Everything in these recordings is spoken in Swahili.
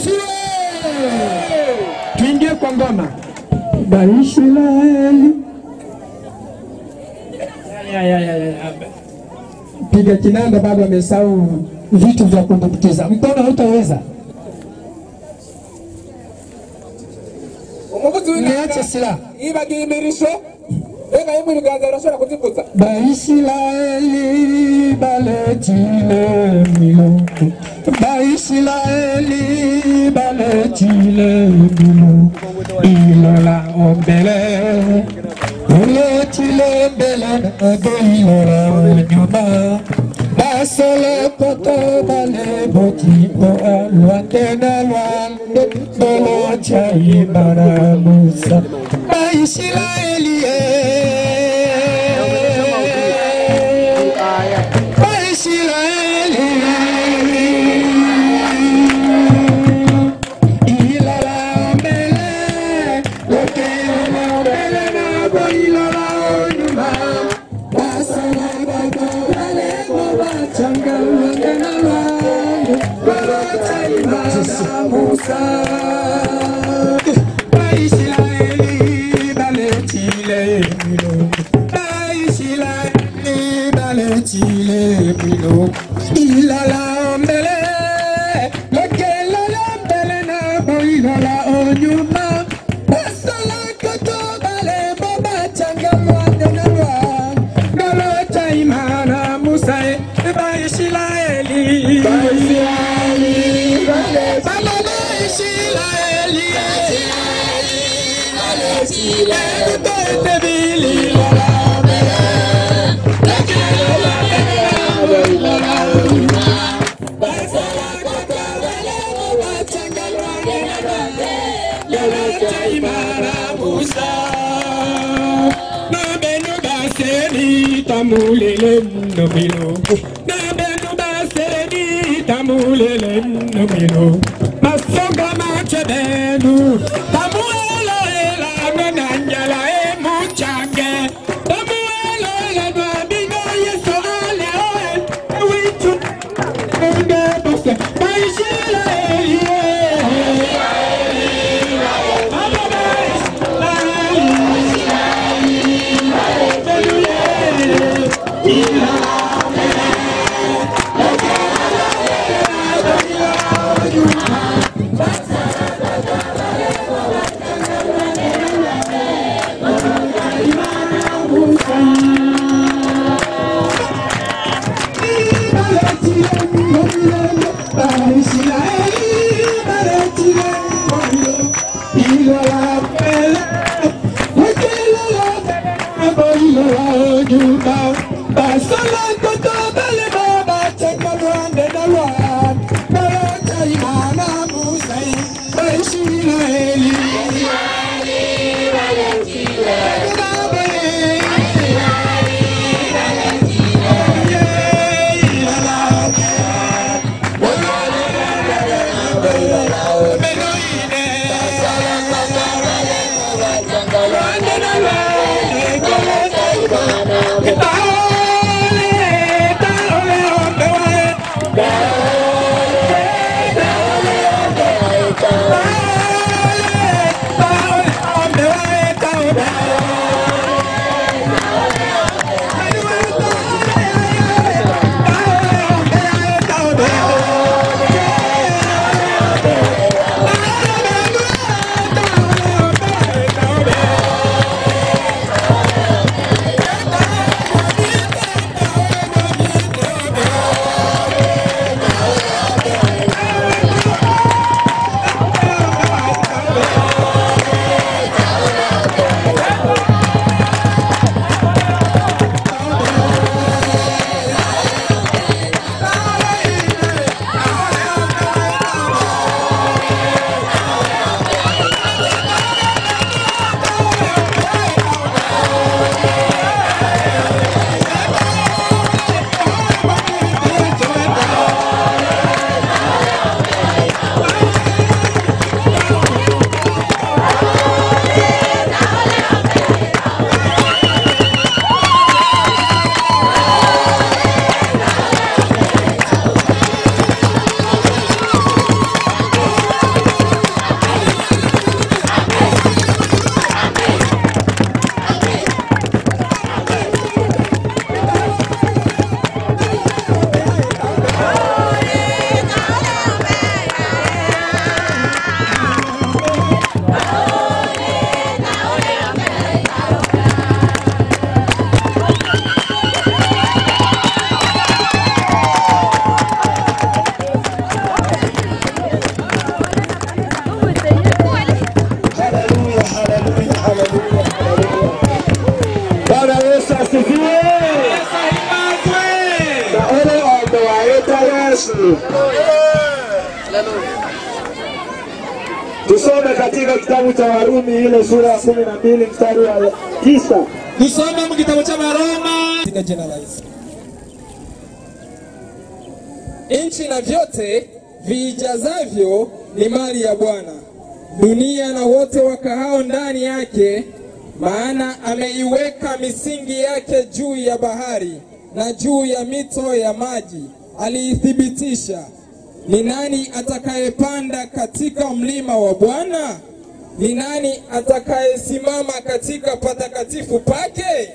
asifiwe. Tuingie kwa ngoma. Baisraeli. Ya, ya, ya, ya, ya. Piga kinanda, bado amesahau vitu vya kudumbukiza. Mkono hautaweza. umuvuzi Niache w'inanga silaha. yibagiye imirisho reka yemwe ibiganza birashobora kuzivutsa Baisraeli baletile miloko Baisraeli baletile miloko Ilola ombele Uletile mbele Ado ilola nyuma Basole koto bale botipo Alwande na lwande Bolo chai baramusa Baisraeli Baisraeli Ilala mbele Loke ila mbele na bo ilala onyuma Basala bako wale boba changa Lwande na lwande Bolo chai baramusa Baisraeli baletile milongo Baisraeli baletile milongo Ilala mbele Lokelala mbele na bo ilala onyuma Basala kato bale boba changa mwande na lwa Galo chaimana musae Baisraeli Baisraeli Bala Baisraeli Tamulele no milo, na benu baseni tamulele no milo, masoga machebenu, tamuelo ela no nanjala e muchange, tamuelo ela no amigo yeso ale oe, wichu, enge bose, baishila elie. Baba katika kitabu cha Warumi ile sura ya kumi na mbili mstari wa tisa. Tusome mu gitabo cy'Abaroma katika jina la Yesu. Nchi na vyote viijazavyo ni mali ya Bwana, dunia na wote wakahao ndani yake, maana ameiweka misingi yake juu ya bahari na juu ya mito ya maji, aliithibitisha. Ni nani atakayepanda katika mlima wa Bwana? Ni nani atakayesimama katika patakatifu pake?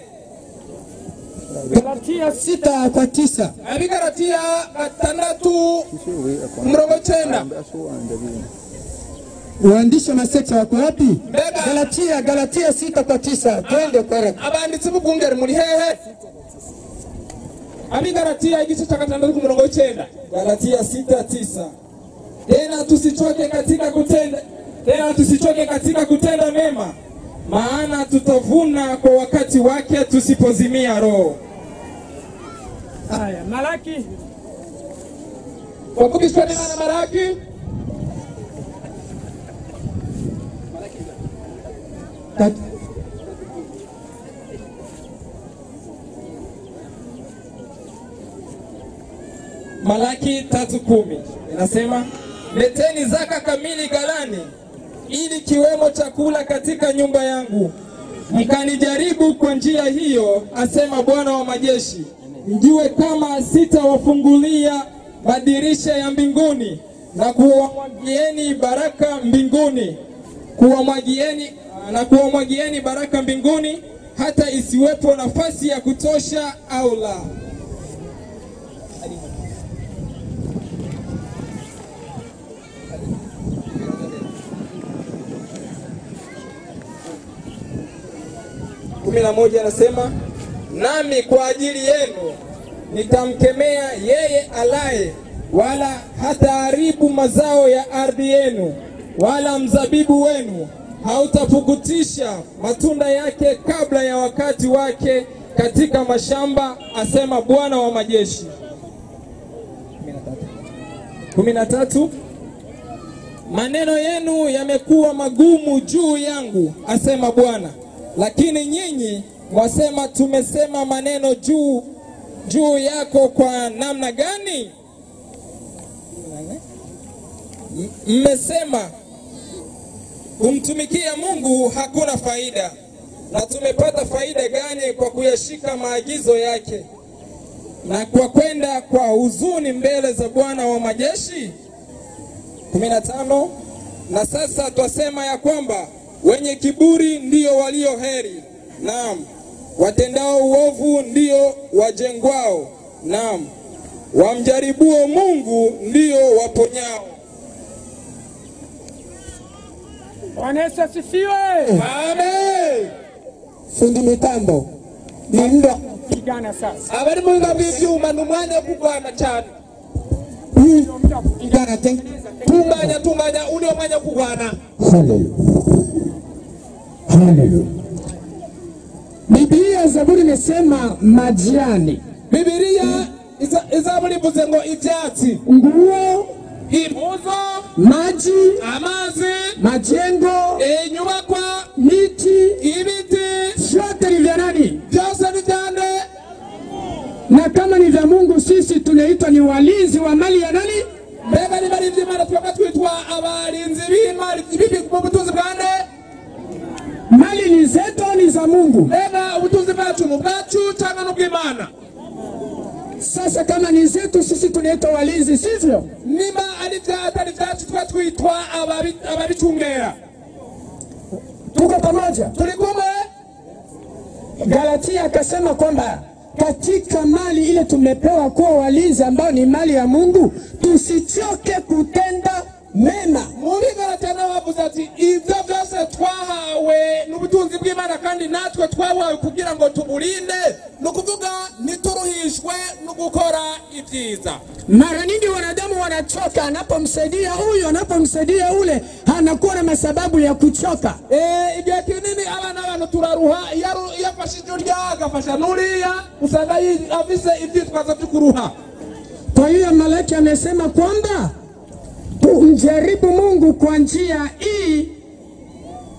Galatia sita kwa tisa. abigaratiya gatandatu umurongo cyenda Waandishi wa masekta wako wapi? Mbega. Galatia, Galatia sita kwa tisa. Twende kwa haraka. abanditsi b'ubwungeri muri hehe abigaratiya igice cya gatandatu ku murongo w'icyenda galatia sita tisa tena tusichoke katika kutenda tena tusichoke katika kutenda mema maana tutavuna kwa wakati wake tusipozimia roho Haya, Malaki wakubishwa n'imana maraki Tat- Malaki tatu kumi inasema leteni zaka kamili ghalani, ili kiwemo chakula katika nyumba yangu, mkanijaribu kwa njia hiyo, asema Bwana wa majeshi, mjue kama sitawafungulia madirisha ya mbinguni na kuwamwagieni baraka mbinguni, kuwamwagieni na kuwamwagieni baraka mbinguni, hata isiwepo nafasi ya kutosha au la. kumi na moja anasema nami kwa ajili yenu nitamkemea yeye alaye, wala hataharibu mazao ya ardhi yenu, wala mzabibu wenu hautapukutisha matunda yake kabla ya wakati wake katika mashamba, asema Bwana wa majeshi. kumi na tatu maneno yenu yamekuwa magumu juu yangu, asema Bwana. Lakini nyinyi mwasema, tumesema maneno juu juu yako kwa namna gani? M- Mmesema kumtumikia Mungu hakuna faida, na tumepata faida gani kwa kuyashika maagizo yake na kwa kwenda kwa huzuni mbele za Bwana wa majeshi? 15 na sasa twasema ya kwamba wenye kiburi ndio walio heri, naam, watendao uovu ndio wajengwao, naam, wamjaribuo Mungu ndio waponyao. Bwana Yesu asifiwe. Amen. fundi mitambo ni ndo Pigana sasa, abari mu biga by'ibyuma ni umwanya wo kurwana cyane huyu igana tengeneza tunganya tunganya uriyo mwanya wo kurwana Haleluya. Haleluya. Biblia Zaburi imesema majani, bibiliya iza- izaba rivuze ngo ibyatsi nguo, impuzo maji, amazi majengo, inyubakwa miti, ibiti vyote ni vya nani? byose ni byande Na kama ni vya Mungu, sisi tunaitwa ni walinzi wa mali ya nani? mbega niba ari iby'imana twebwe twitwa abarinzi b'imari bibi mu butunzi bwande Mali ni zetu au ni za Mungu? mbega ubutunzi bwacu ni ubwacu cyangwa ni ubw'imana Sasa kama ni zetu, sisi tunaitwa walinzi, sivyo? niba ari ibya- atari ibyacu twe twitwa ababi- ababicungera Tuko pamoja? turi kumwe Galatia akasema kwamba katika mali ile tumepewa kuwa walinzi, ambao ni mali ya Mungu, tusichoke kutenda mema. muri galatana bavuze ati ibyo byose twahawe n'ubutunzi bw'imana kandi natwe twahawe kugira ngo tuburinde ni ukuvuga ntituruhishwe no gukora ibyiza Mara nyingi wanadamu wanachoka, anapomsaidia huyu, anapomsaidia ule, anakuwa na masababu ya kuchoka. Eh, igihe kinini abana b'abantu turaruha iyo aru- iyo afashe iryo agafasha n'uriya usanga yi- afise ivyitwazo vyo kuruha Kwa hiyo Malaki amesema kwamba tumjaribu Mungu kwa njia hii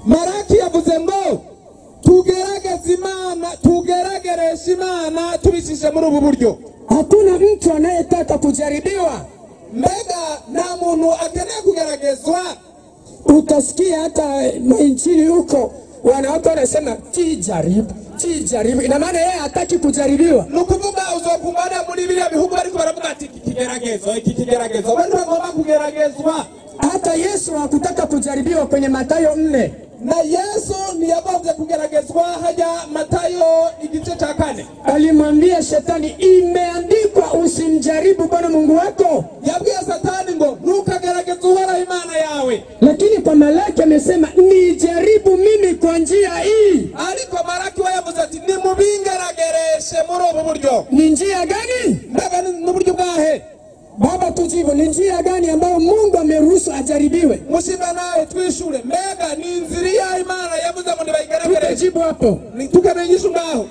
maraki yavuze ngo tugerageze imana tugeragereshe imana tubishishe muri ubu buryo Hakuna mtu anayetaka kujaribiwa. mbega nta muntu akeneye kugeragezwa Utasikia hata nchini huko wanawake wanasema tijaribu, tijaribu. Ina maana yeye hataki kujaribiwa. ni ukuvuga uzokumbana muri biriya bihugu bariko baravuga ati iki kigeragezo iki kigeragezo we ntagomba kugeragezwa Hata Yesu hakutaka kujaribiwa kwenye Mathayo nne. na yesu ntiyagomvye kugeragezwa hajya matayo igice ca kane Alimwambia shetani, imeandikwa usimjaribu Bwana Mungu wako. yabwiye satani ngo ntukagerageze uhoraho imana yawe Lakini kwa Malaki amesema nijaribu mimi kwa njia hii. ariko maraki we yavuze ati nimubingeragereshe muri ubu buryo Ni njia gani? mbega ni n'uburyo bwahe Baba, tujibu, ni njia gani ambayo Mungu ameruhusu ajaribiwe? mushinga nawe twishure mbega ni inzira iya imana yavuze ngo nibayigeragereshe Tutajibu hapo. Ni- tukabigisha ngaho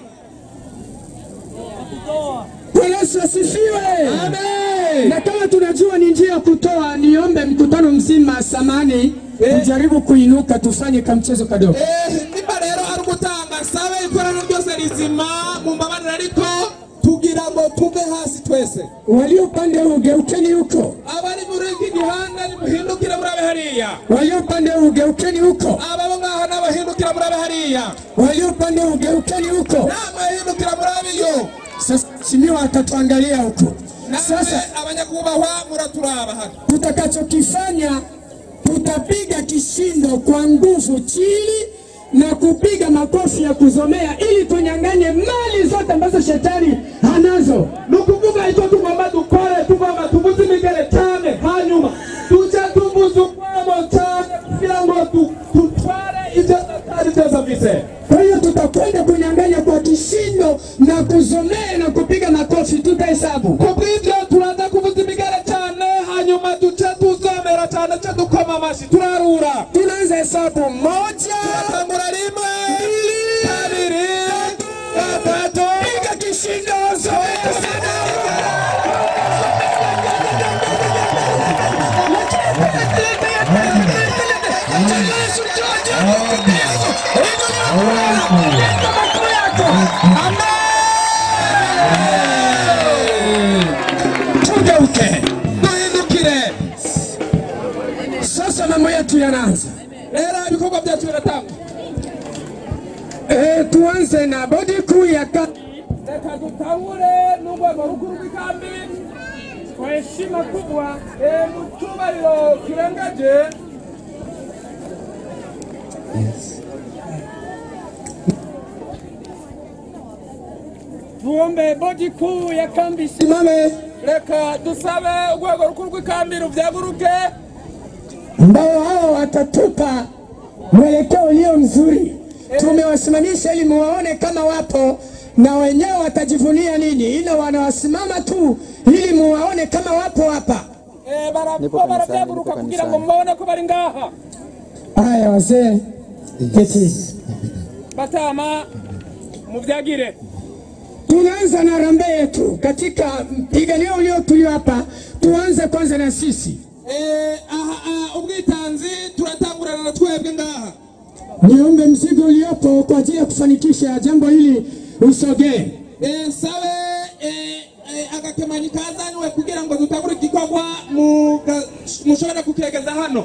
Bwana Yesu asifiwe. amen Na kama tunajua ni njia ya kutoa, niombe mkutano mzima samani Eh. ujaribu kuinuka, tufanye kamchezo kadogo. Eh, nimba rero ari ugutanga sabe ikoraniro ryose rizima mu mbabarira ariko tugira ngo tuve hasi twese Walio upande huu geukeni huko, abari muri iki gihanda nimuhindukire murabe hariya walio upande huu geukeni huko, ababo ngaho n'abahindukira murabe hariya walio upande huu geukeni huko. n'abahindukira murabe iyo Sasa mheshimiwa atatuangalia huko. namwe Sasa abanyakubahwa muraturaba hano tutakachokifanya tutapiga kishindo kwa nguvu chini na kupiga makofi ya kuzomea ili tunyang'anye mali zote ambazo shetani anazo. ni ukuvuga icyo tugomba dukore tugomba tuvuze imigere cyane hanyuma tujye tuvuza urwamo cyane kugira ngo tu- tutware ibyo satani byose afise Kwa hiyo tutakwenda kunyang'anya kwa kishindo na kuzomea na kupiga makofi, tutahesabu. kubw'ibyo turaza kuvuza imigere cyane hanyuma duce tuzomera cyane cyo dukoma amashyi turarura Tunaanza hesabu moja, turatangura rimwe kabiri gatatu piga kishindo, zomea sana. Tugeuke duhindukire sasa, mambo yetu yanaanza. rero ibikorwa byacu biratanga Eh, tuanze na bodi kuu ya kata. Reka dutangure n'urwego rukuru rw'ikambi kwa heshima kubwa eh, mu cyubahiro kirengeje tuombe bodi kuu ya kambi Simame reka dusabe urwego rukuru rw'ikambi ruvyaguruke ambao hao watatupa mwelekeo ulio mzuri. Tumewasimamisha ili muwaone kama wapo na wenyewe watajivunia nini, ila wanawasimama tu ili muwaone kama wapo hapa. Eh, bara- Nipo bo kanisani, baravyaguruka nipo kugira ngo kanisani. mubone ko bari ngaha Haya wazee, keti. batama muvyagire Tunaanza na rambe yetu katika mpiganio ulio tulio hapa. Tuanze kwanza na sisi. Eh, aha, aha, ubwitanzi turatangurana na twebwe ngaha Niombe mzigo uliopo kwa ajili ya kufanikisha jambo hili usogee. Eh, sabe eh, eh, agakemanyi kazanywe kugira ngo dutangure igikorwa muga- mushobora kukiregeza hano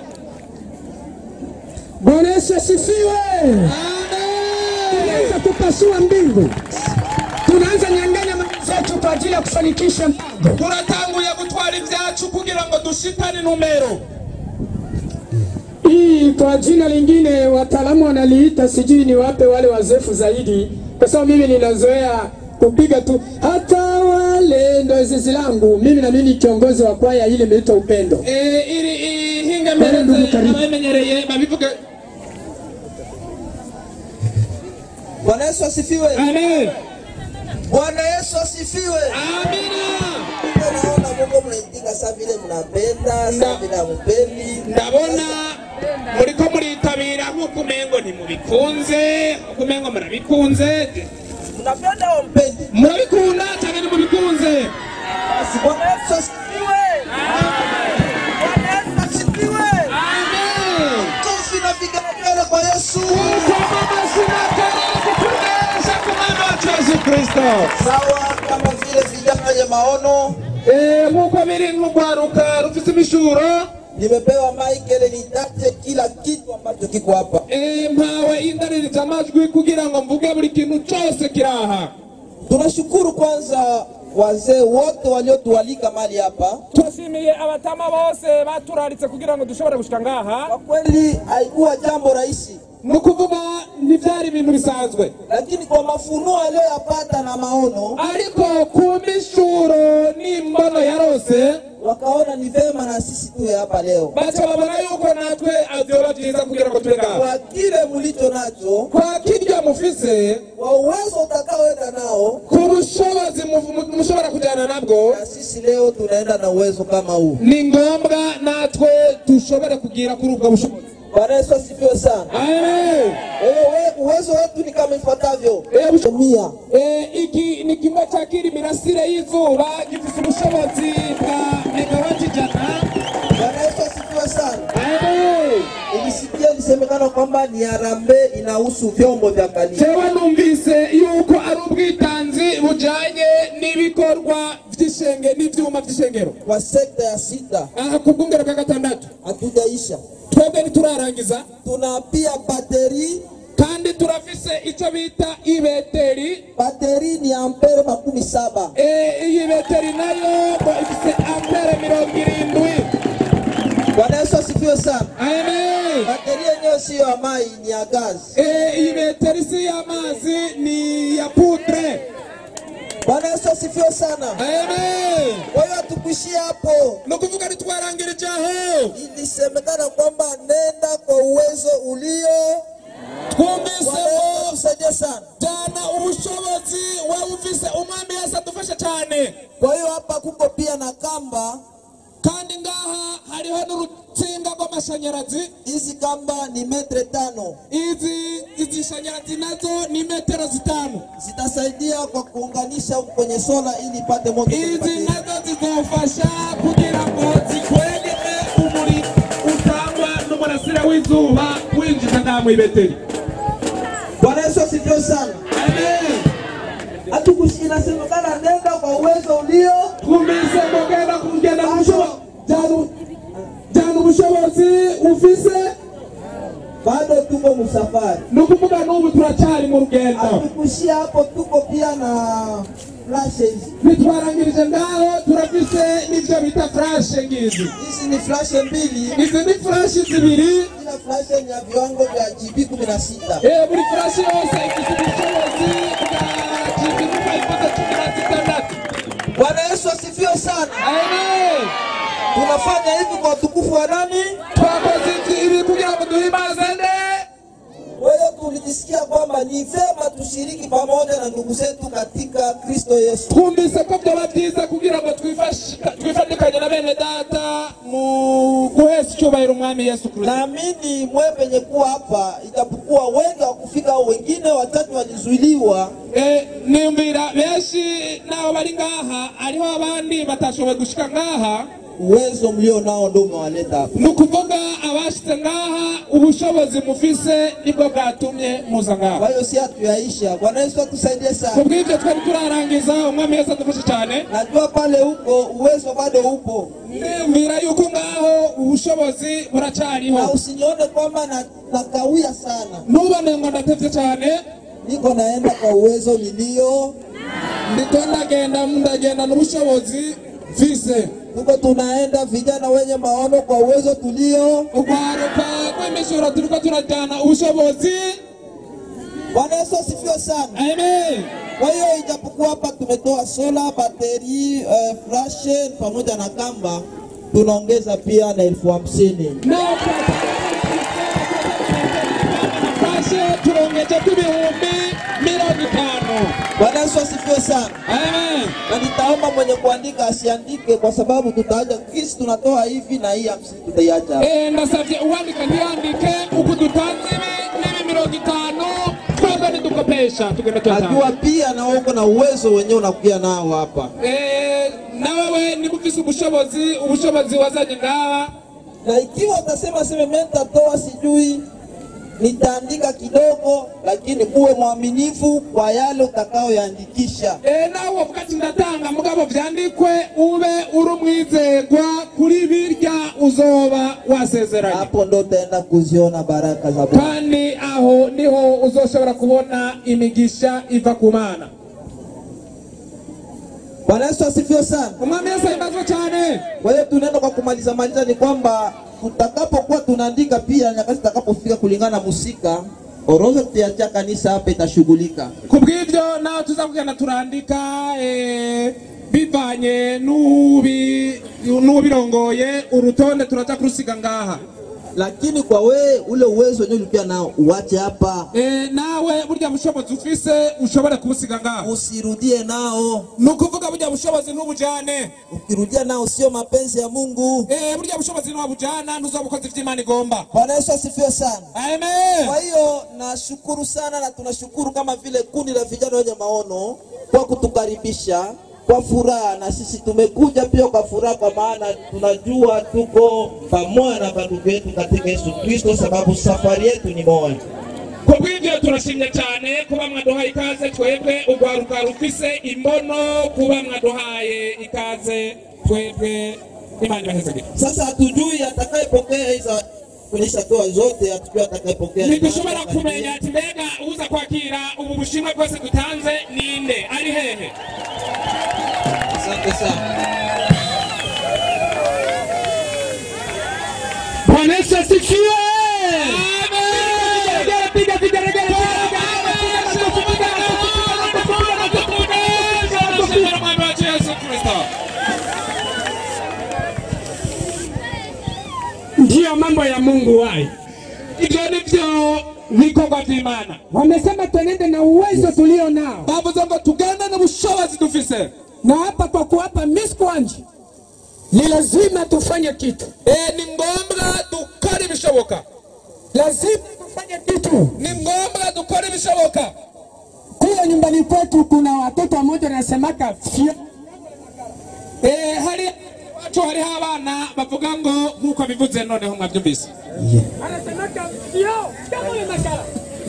Bwana Yesu asifiwe. Amen. Tunaanza kupasua mbingu, tunaanza nyang'anya mali zetu kwa ajili ya kufanikisha mpango. turatanguye gutwara ibyacu kugira ngo dushikane numero Hii kwa jina lingine wataalamu wanaliita sijui ni wape wale wazefu zaidi, kwa sababu mimi ninazoea kupiga tu hata wale ndo zizi langu mimi, na mimi ni kiongozi wa kwaya ile imeitwa Upendo. Eh, iri ihinga Bwana mbereze ndugu, karibu. ababimenyereye babivuge Bwana Yesu asifiwe. amen Bwana Yesu asifiwe. amina Naona Mungu mnaitika saa vile mnapenda, saa vile hampendi. ndabona muriko muritabira nk'uko umengo ntimubikunze nk'uko umengo murabikunze Mnapenda au mpendi? murabikunda cyangwa ntimubikunze Basi Bwana Yesu asifiwe. Bwana Yesu asifiwe. amen Kofi na vigelegele kwa Yesu. kristo sawa kama vile vijana wenye maono. Eh, nk'uko biri n'urwaruka rufite imishuro Nimepewa Michael nitate kila kitu ambacho kiko hapa. Eh, mpawe indaririza amajwi kugira ngo mvuge buri kintu cyose kiri aha Tunashukuru kwanza wazee wote waliotualika mali hapa. turashimiye abatama bose baturaritse kugira ngo dushobore gushika ngaha Kwa kweli haikuwa jambo rahisi, ni ukuvuga ntibyari ibintu bisanzwe lakini kwa mafunuo aliyoyapata na maono ariko ku mishuro n'imbono yarose wakaona ni vema na sisi tuwe hapa leo. baca babona yuko natwe vyoba byiza kugira ngo tube ngaha Kwa kile mlicho nacho, kwa kirya mufise kwa uwezo utakaoenda nao, ku bushobozi mu- mu- mushobora kujyana nabwo na sisi leo tunaenda na uwezo kama huu. ni ngombwa natwe dushobore kugira kuri ubwo bushobozi Bwana Yesu asifiwe sana. Amen. Kwa hiyo we- uwezo wetu ni kama ifuatavyo: Eh, busho- mia Eh, iki ni kimwe cya kiri mirasire y'izuba gifite ubushobozi bwa megawati ijana Bwana Yesu asifiwe sana. Amen. Nilisikia ilisemekana kwamba ni harambee inahusu vyombo vya kanisa. jewe numvise yuko ari ubwitanzi bujyanye n'ibikorwa by'ishenge n'ibyuma by'ishengero Kwa sekta ya sita aha ku bwungero bwa gatandatu hatujaisha, twebwe ntiturarangiza tuna pia bateri. kandi turafise icyo bita ibeteri Bateri ni ampere makumi saba. Eh, iyi beteri nayo ngo ifite ampere mirongo irindwi Bwana Yesu asifiwe sana. amen Bateri yenyewe siyo ya mai, ni ya gazi. Eh, iyi beteri si y'amazi ni ya pudre Bwana Yesu asifiwe sana. amen Kwa hiyo hatukuishia hapo, ni ukuvuga ntitwarangirije aho ilisemekana kwamba nenda kwa uwezo ulio. twumvise Bwana Yesu ngo atusaidie sana. jana ubushobozi waba ufise umwami yesu adufashe cyane Kwa hiyo hapa kuko pia na kamba. kandi ngaha hariho n'urutsinga rw'amashanyarazi Hizi kamba ni metre tano, izi izi shanyarazi nazo ni metero zitanu zitasaidia kwa kuunganisha huku kwenye sola ili ipate moto. kwenye izi bateri. nazo zizofasha kugira ngo zikwegere umuriro utangwa n'umurasire w'izuba winjiza ngaha mu ibeteri Bwana Yesu asifiwe sana. amen Hatukushi- Inasemekana nenda kwa uwezo ulio. twumvise mugenda kugenda mu bushobozi jana jana ubushobozi ufise Bado tuko msafari. ni ukuvuga n'ubu turacyari mu rugendo Hatukuishia hapo, tuko pia na flashes. ntitwarangirije ngaho turafise n'ibyo bita furashe ngizi Hizi ni flashe mbili, izi ni furashi zibiri kila flashe ni ya viwango vya GB 16. Eh, buri furashi yose ifite ubushobozi bwa jibinuka ifite cumi na zitandatu Bwana Yesu asifiwe sana. amen Tunafanya hivi kwa utukufu wa nani? twakoze iki ibi kugira ngo duhimbaze nde Kwa hiyo tulijisikia kwamba ni vema tushiriki pamoja na ndugu zetu katika Kristo Yesu. twumvise ko byaba byiza kugira ngo twifashi- twifatikanye na bene data mu guhesha icyubahiro umwami yesu kirisito Naamini mwe penye kuwa hapa, ijapokuwa wengi hawakufika au wengine wachache walizuiliwa, Eh, niyumvira benshi n'abo bari ngaha hariho abandi batashoboye gushika ngaha uwezo mlio nao ndio umewaleta hapa. ni ukuvuga abashitse ngaha ubushobozi mufise nibwo bwatumye muza Kwa ngaha hiyo si hatuyaisha. Bwana Yesu atusaidie sana. kubw'ibyo twari turarangiza umwami yesu adufashe cyane Najua pale huko uwezo bado upo, niyumvira yuko ngaho ubushobozi buracyariho na usinione kwamba na, nakawia sana. ntubone ngo ndatevye cyane Niko naenda kwa uwezo nilio, ndiko ndagenda ndagenda n'ubushobozi mfise tuko tunaenda vijana wenye maono kwa uwezo tulio. urwaruka rw'imishuro turiko turajyana ubushobozi Bwana Yesu asifiwe sana. amen Kwa hiyo ijapokuwa hapa tumetoa sola, bateri, eh, flashe pamoja na kamba, tunaongeza pia na elfu hamsini. fashe turongeje ko ibihumbi mirongo itanu Bwana Yesu asifiwe sana. amen Na nitaomba mwenye kuandika asiandike, kwa sababu tutaacha kisi tunatoa hivi na hii hamsini tutaiacha hapa. Eh, ndasavye uwandika ntiyandike uku dutanze ibi n'ibi mirongo itanu twebwe nidukopesha tugenda tuyatanga Najua pia na wewe uko na uwezo wenyewe unakuja nao hapa, Eh, na wewe niba ufise ubushobozi ubushobozi wazanye ngaha na ikiwa utasema sema mimi nitatoa sijui nitaandika kidogo, lakini uwe mwaminifu kwa yale utakayoyaandikisha. Eh, nawe uvuga ati ndatanga mugabo vyandikwe ube uri umwizerwa kuri birya uzoba wasezeranye Hapo ndo utaenda kuziona baraka za Bwana. kandi aho niho uzoshobora kubona imigisha iva ku mana Bwana Yesu asifiwe sana. umwami yesu ahimbazwe cyane Kwa hiyo tunaenda kwa kumaliza maliza, ni kwamba tutakapokuwa tunaandika pia nyakati zitakapofika kulingana na musika, orodha tutaachia kanisa hapa itashughulika. ku bw'ibyo nawe tuza kugenda turandika eh, bivanye n'ubi- n'ubirongoye urutonde turaza kurusiga ngaha Lakini kwa wewe ule uwezo wenyewe ulikuwa nao uache hapa, Eh, nawe burya bushobozi ufise ushobora kubusiga ngaha usirudie nao. ni ukuvuga burya bushobozi ntubujane Ukirudia nao sio mapenzi ya Mungu. Eh, burya bushobozi ntiwabujana ntuzoba ukoze ivyo imana igomba Bwana Yesu asifiwe sana. amen Kwa hiyo nashukuru sana na tunashukuru kama vile kundi la vijana wenye maono kwa kutukaribisha kwa furaha, na sisi tumekuja pia kwa furaha, kwa maana tunajua tuko pamoja na bandugu yetu katika Yesu Kristo, sababu safari yetu ni moja. kubw'ibyo turashimye cyane kuba mwaduhaye ikaze twebwe urwaruka rufise imbono kuba mwaduhaye ikaze twebwe imana ibahezagire Sasa hatujui atakayepokea hizo kuonyesha toa zote, hatujui atakayepokea. ntidushobora kumenya ati mbega uza kwakira ubu bushimwe bwose dutanze ninde ari hehe Asante sana. bwana yesu asifiwe piga vigeregere ndiyo mambo ya mungu wai ibyo ni byo bikorwa vy'imana Wamesema twenende na uwezo tulio nao, bavuze ngo tugende n'ubushobozi dufise na hapa kwa kuwapa miskwanje ni lazima tufanye kitu, Eh, ni ngombwa dukora ibishoboka lazima tufanye kitu. ni ngombwa dukora ibishoboka Kule nyumbani kwetu kuna watoto wamoja wanasemaka fyo Eh, hari wacu hariho abana bavuga ngo nk'uko bivuze noneho mwabyumvise anasemaka fyo kama ule makala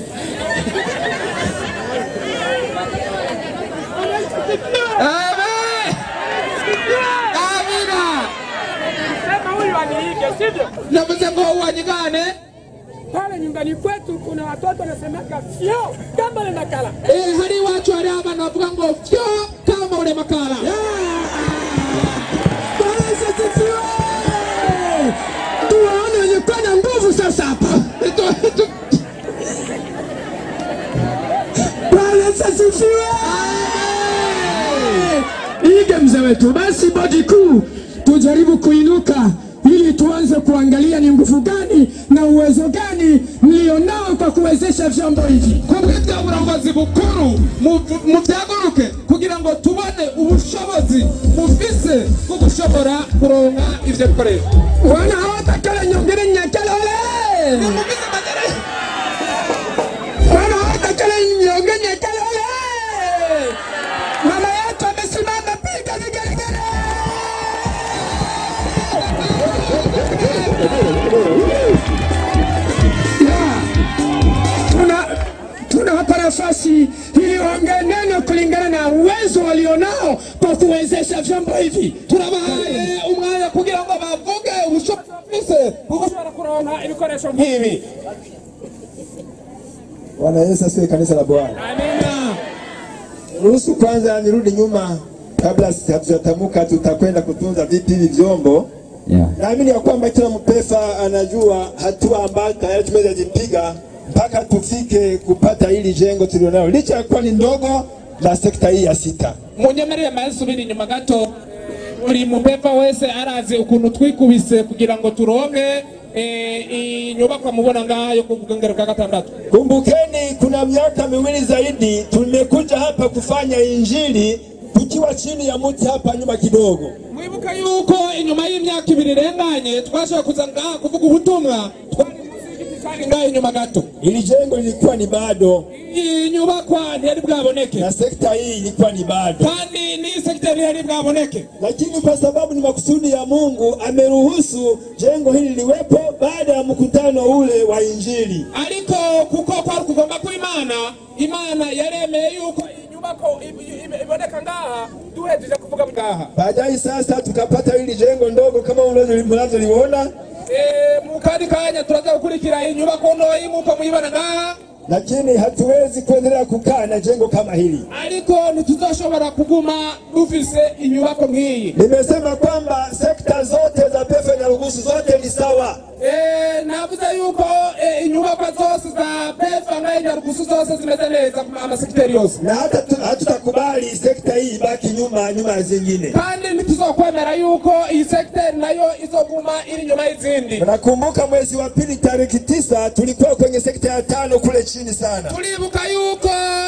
amina sema huyu aniige sivyo navuze ngo uwanyigane pale nyumbani kwetu kuna watoto wanasemaka fyo kama ule makala Eh, hari iwacu hariho abana bavuga ngo fyo kama ule makala Bwana asifiwe. Tuwaone wenye kuwa na nguvu sasa hapa. Tu- tu- Bwana asifiwe. Ige mzee wetu. Basi bodi kuu, tujaribu kuinuka ili tuanze kuangalia ni nguvu gani na uwezo gani mlionao kwa kuwezesha vyombo hivi. ku bw'ibyo burongozi bukuru muvu- mubyaguruke kugira ngo tubone ubushobozi mufise bwo gushobora kuronka ivyo bikoresho Wana hawatakala nyongere nyakala ole. Nimugize magere Wana hawatakala nyongere nyakala ole. Mama yetu amesimama, piga vigelegele. Yeah. Tuna tunawapa nafasi ili waongee neno kulingana na uwezo walionao kwa kuwezesha vyombo hivi. turabahaye umwanya kugira ngo bavuge ubushobozi bafise bwo ushobora kuronka ibikoresho nk'ibi Bwana Yesu asifiwe, kanisa la Bwana. amina Ruhusu kwanza nirudi nyuma kabla hatujatamka tutakwenda kutunza vipi hivi vyombo. Naamini ya kwamba kila mpefa anajua hatua ambayo tayari tumezipiga mpaka tufike kupata hili jengo tulionalo, licha ya kuwa ni ndogo la sekta hii ya sita. munyemerere mayisubira inyuma gato buri mupeva wese arazi ukuntu twikubise kugira ngo turonke eh, inyubakwa mubona ngaha yo ku bwengero bwa gatandatu Kumbukeni, kuna miaka miwili zaidi tumekuja hapa kufanya injili tukiwa chini ya mti hapa nyuma kidogo. mwibuka yuko inyuma y'imyaka ibiri irenganye twashobora kuza ngaha kuvuga ubutumwa twari munsi y'igiti ca hari ngaho inyuma gato ili jengo lilikuwa ni bado iyi nyubakwa ntiyari bwaboneke na sekta hii ilikuwa ni bado, kandi n'iyi segiteri ntiyari bwaboneke lakini kwa sababu ni makusudi ya Mungu ameruhusu jengo hili liwepo baada ya mkutano ule wa Injili. ariko kuko kwari kugomba kw'imana imana yaremeye yuko iyi nyubako ib- ib- iboneka ngaha duhejeje kuvuga ngaha Baadaye sasa tukapata hili jengo ndogo kama mnavyo- mnavyoliona, Eh, mu kandi kanya turaza gukurikira iyi nyubako ntoyi nk'uko muyibona ngaha lakini hatuwezi kuendelea kukaa na jengo kama hili. ariko ntituzoshobora kuguma dufise inyubako nk'iyi Nimesema kwamba sekta zote za pefe na rugusu zote ni sawa, Eh, navuze yuko eh, inyubakwa zose za pefa ngahe nyarugusu zose zimeze neza ku amasekiteri yose na hata tu- hatutakubali sekta hii ibaki nyuma nyuma ya zingine. kandi ntituzokwemera yuko iyi sekiteri nayo izoguma iri inyuma y'izindi Nakumbuka mwezi wa pili tariki tisa tulikuwa kwenye sekta ya tano kule chini sana. turibuka yuko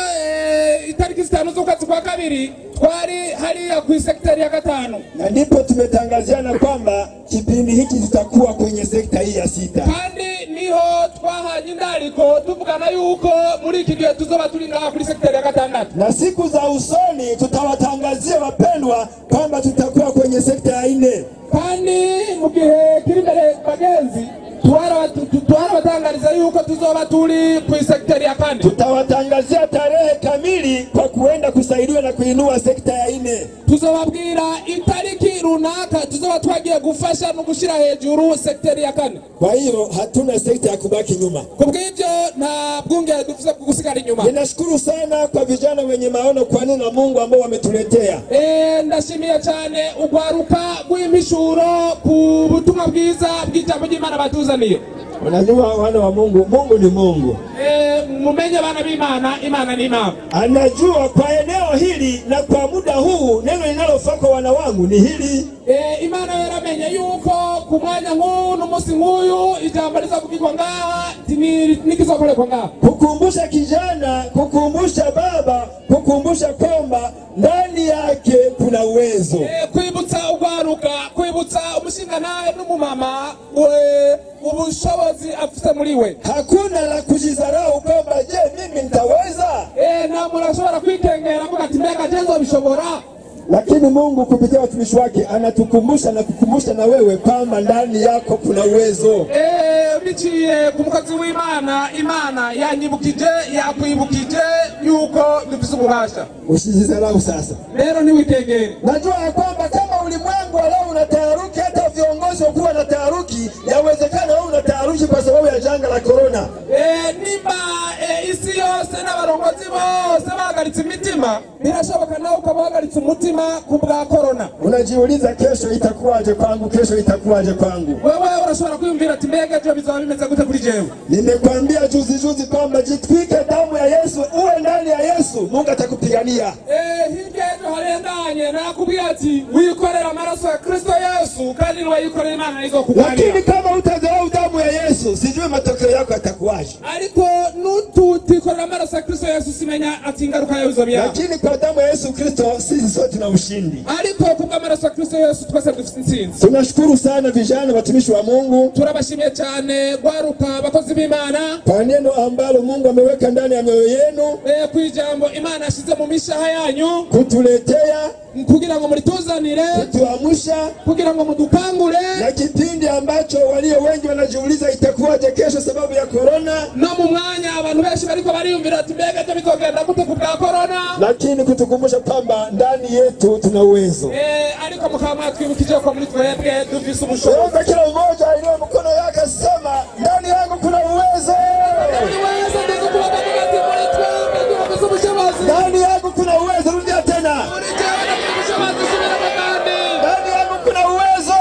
eh, itariki zitanu z'ukwezi kwa kabiri twari hariya ku isekiteri ya gatanu na ndipo tumetangaziana kwamba kipindi hiki tutakuwa kwenye sekta hii ya sita. kandi niho twahanye indariko tuvugana yuko muri iki gihe tuzoba turi ngaha kuri sekiteri ya gatandatu Na siku za usoni tutawatangazia wapendwa kwamba tutakuwa kwenye sekta ya nne. kandi mu gihe kiri imbere bagenzi twara- tu- tu- twarabatangariza yuko tuzoba turi ku isekiteri ya kane Tutawatangazia tarehe kamili kwa kuenda kusaidiwa na kuinua sekta ya nne. tuzobabwira itariki runaka tuzoba twagiye gufasha no gushyira hejuru sekiteri ya kane Kwa hiyo hatuna sekta ya kubaki nyuma. ku bw'ibyo nta bwungere dufite bwo gusigara inyuma Ninashukuru sana kwa vijana wenye maono kwa neno la Mungu ambao wametuletea. Eh, ndashimiye cyane urwaruka rw'imishuro ku butumwa bwiza bw'ijambo ry'imana batuzaniye Unajua wana wa Mungu, Mungu ni Mungu. Eh, mumenye abana b'imana imana ni imana Anajua kwa eneo hili na kwa muda huu neno linalofaa kwa wana wangu ni hili. Eh, imana yaramenye yuko ku mwanya nk'uyu n'umunsi nk'uyu ijambo rizavugirwa ngaha tini- n'ikizokorerwa ngaha kukumbusha kijana, kukumbusha baba, kukumbusha kwamba ndani yake kuna uwezo. Eh, kwibutsa urwaruka kwibutsa umushingantahe n'umumama we ubushobozi afite muri we Hakuna la kujidharau kwamba je, mimi nitaweza? Eh, nta muntu ashobora kwikengera avuga ati mbega je nzobishobora Lakini Mungu kupitia watumishi wake anatukumbusha na kukumbusha na wewe kwamba ndani yako kuna uwezo. Eh, biciye ku mukozi w'imana imana yanyibukije yakwibukije yuko dufise ububasha Usijidharau sasa. rero ntiwikengere Najua ya kwamba kama ulimwengu wa leo una taharuki, hata viongozi wakuwa na taharuki, yawezekana wewe una taharuki kwa sababu ya janga la korona. Eh, nimba eh, isi yose n'abarongozi bose bahagaritse imitima birashoboka nawe ukaba uhagaritse umutima ku bwa korona Unajiuliza kesho itakuwaje kwangu, kesho itakuwaje kwangu. wewe urashobora kwiyumvira ati mbega ejo bizaba bimeze gute kuri jewe Nimekwambia juzi juzi kwamba jitwike damu ya Yesu, uwe ndani ya Yesu, Mungu atakupigania. Eh, hirya y'ejo harenganye nakubwiye ati wikorera amaraso ya kristo yesu kandi niwayikorera imana izokuganira Lakini kama utadharau damu ya Yesu, sijui matokeo yako yatakuwaje. ariko nututikorera amaraso ya kristo yesu simenya ati ingaruka yawe izoba iyahe Lakini kwa damu ya Yesu Kristo sisi sote tuna ushindi. ariko kubw'amaraso ya kristo yesu twese dufite intsinzi Tunashukuru sana vijana watumishi wa Mungu turabashimiye cyane rwaruka abakozi b'imana kwa neno ambalo Mungu ameweka ndani ya mioyo yenu eh, ku ijambo imana yashyize mu mishaha yanyu kutuletea, kugira ngo murituzanire kutuamsha kugira ngo mudukangure na kipindi ambacho walio wengi wanajiuliza itakuwaje kesho sababu ya korona, no mu mwanya abantu benshi bariko bariyumvira ati mbega ejo bizogenda gute ku bwa korona lakini kutukumbusha kwamba ndani yetu tuna uwezo. Eh, ariko mukaba mwatwibukije ko muri twebwe dufise ubushobozi Naomba kila mmoja ainue mkono yake asema, ndani yangu kuna uwezo, buri wese ndetse kubaga ati muri twebwe dufise ubushobozi ndani yangu kuna uwezo. Rudia tena, muri jewe dufise ubushobozi subiramo kandi ndani yangu kuna uwezo.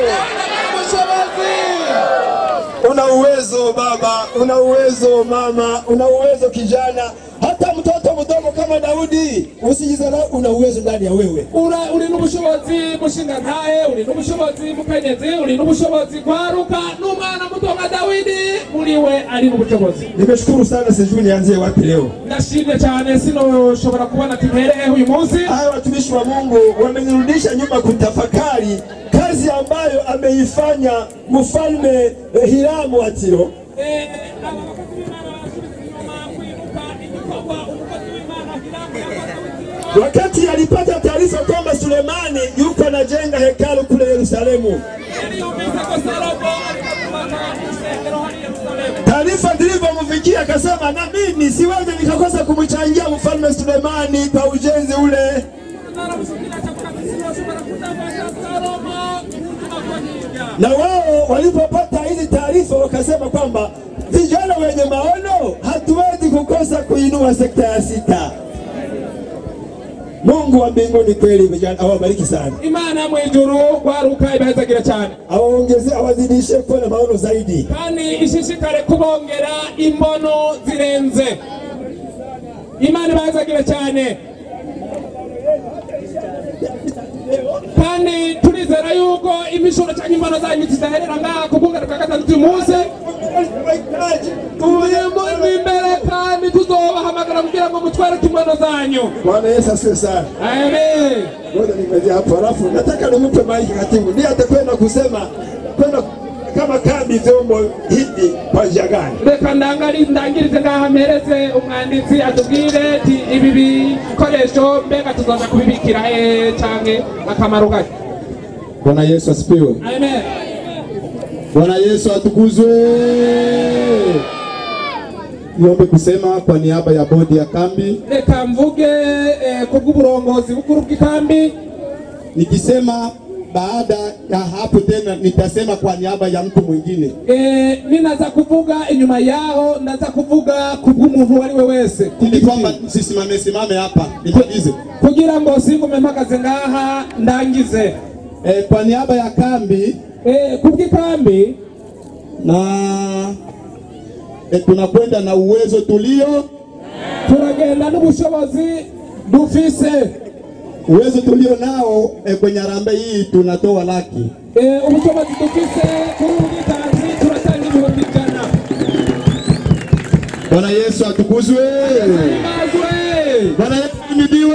ubushobozi Una uwezo baba, una uwezo mama, una uwezo kijana, hata mtoto mdogo kama Daudi, usijidharau, una uwezo ndani ya wewe. Ura- uri n'ubushobozi mushinga ntahe uri n'ubushobozi mukenyezi uri n'ubushobozi kwaruka n'umwana muto nka dawidi muri we ari n'ubushobozi Nimeshukuru sana, sijui nianzie wapi leo. ndashimye cyane sinoshobora kubona ati mperehe uyu munsi Hawa watumishi wa Mungu wamenirudisha nyuma kutafakari kazi ambayo ameifanya mfalme eh, Hiramu wa Tiro Eh, aba bakozi b'Imana barasubiza inyuma kwibuka igikorwa umukozi w'Imana Hiramu yakoze witiro Wakati alipata taarifa kwamba Sulemani yuko anajenga hekalu kule Yerusalemu, yari yumvise ko Salomo ariko kubaka urusengero hari i Yerusalemu taarifa zilivyomfikia akasema, na mimi siwezi nikakosa kumchangia mfalme Sulemani kwa ujenzi ule. zaramushikira chakula kisichoshobora kutangaza Salomo tunakuahiga Na wao walipopata hizi taarifa wakasema kwamba vijana wenye maono hatuwezi kukosa kuinua sekta ya sita. Mungu wa mbinguni kweli vijana awabariki sana, Imana yo mu ijuru kwaruka ibahezagira cyane awaongeze, awazidishe kuwa na maono zaidi. kandi ishishikare kubongera imbono zirenze imana ibahezagire cyane kandi turizera yuko imishuro cyangwa imbono zanyu zidaherera ngaha ku bwungaruka gatandatu uyu munsi turimo imbere kandi tuzobahamagara kugira ngo mutwereke imbono zanyu Bwana Yesu asifiwe sana. amen Ngoja nimalizie hapo, halafu nataka nimpe maiki katibu, ndiye atakwenda kusema kwenda kama kambi vyombo hivi kwa njia gani. reka ndangari ndangirize ngaha mpereze umwanditsi atubwire ati ibi bikoresho mbega tuzaza kubibikira he canke akamaro gake Bwana Yesu asifiwe. amen Bwana Yesu atukuzwe. Niombe kusema kwa niaba ya bodi ya kambi, reka mvuge eh, kubw'uburongozi bukuru bw'ikambi nikisema baada ya hapo tena nitasema kwa niaba ya mtu mwingine. eh, ninaza kuvuga inyuma yaho ndaza kuvuga kubw'umuntu uwo ari we wese ili kwamba sisimame simame hapa nimalize. kugira ngo singume mpagaze ngaha ndangize E, kwa niaba ya kambi eh, kubw'ikambi na e, tunakwenda na uwezo tulio turagenda n'ubushobozi dufise uwezo tulio nao e, kwenye harambee hii tunatoa laki Eh, ubushobozi dufise kuri ubu bwitanzi turatanga ibihumbi ijana Bwana Yesu atukuzwe. Ibazwe. Bwana Yesu ahimidiwe.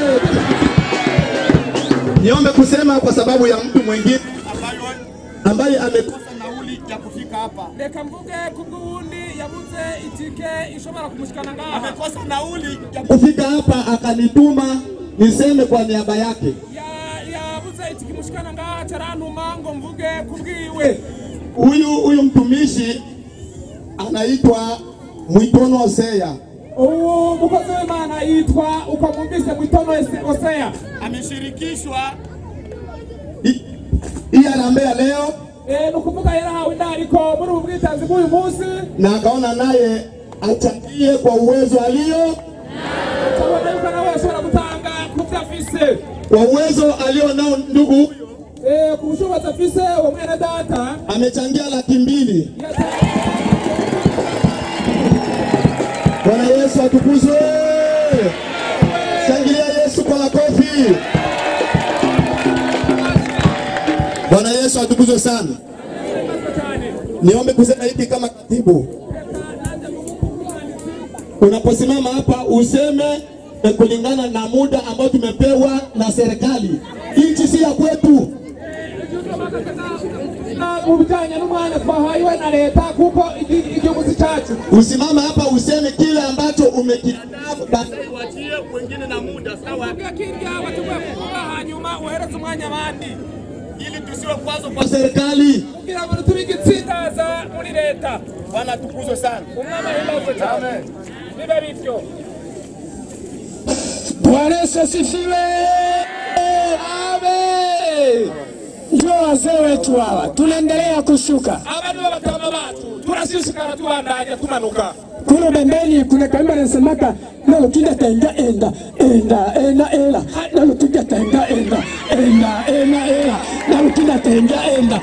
Niombe kusema kwa sababu ya mtu mwingine ambaye amekosa nauli ya kufika hapa. reka mvuge kubw'uwundi yabuze itike ishobora kumushikana ngaha Amekosa nauli ya kufika hapa akanituma niseme kwa niaba yake. Ya- yabuze itike imushikana ngaha carantuma ngo mvuge kubwiwe Huyu huyu mtumishi anaitwa Mwitono Hosea. ubu mukozi w'imana yitwa uko mwumvise mwitono Ese- oseya Ameshirikishwa hii hii harambee ya leo Eh, ni ukuvuga yarahawe indariko muri ubu bwitanzi bw'uyu munsi na akaona naye achangie kwa uwezo alio kabona yuko nawe ashobora gutanga ku byo afise kwa uwezo alio nao ndugu huyu Eh, ku bushobozi afise uwo mwene data amechangia laki mbili. yata- Bwana Yesu atukuzwe. Shangilia Yesu kwa makofi. Bwana Yesu atukuzwe sana. Niombe kusema hiki kama katibu, unaposimama hapa useme eh, kulingana na muda ambao tumepewa na serikali. Nchi si ya kwetu. mu bijyanye n'umwanya twahawe na leta kuko igi- igihugu si cyacu Usimama hapa useme kile ambacho umekiandaa ubwe kirya bateguye kuvuga hanyuma uhereze umwanya abandi kwa serikali. kugira ngo ntitube igitsindaza muri leta Bwana tukuzwe sana. umwami ahimbazwe cyane bibe bityo Bwana Yesu asifiwe. Amen. Ndio wazee wetu hawa, tunaendelea kushuka aba nibo batama bacu turashishikara tubandanya tumanuka kule pembeni. Kuna kaimba nasemaka nalokinda tenga enda enda enda ela nalokinda tenga enda enda enda ela nalokinda tenga enda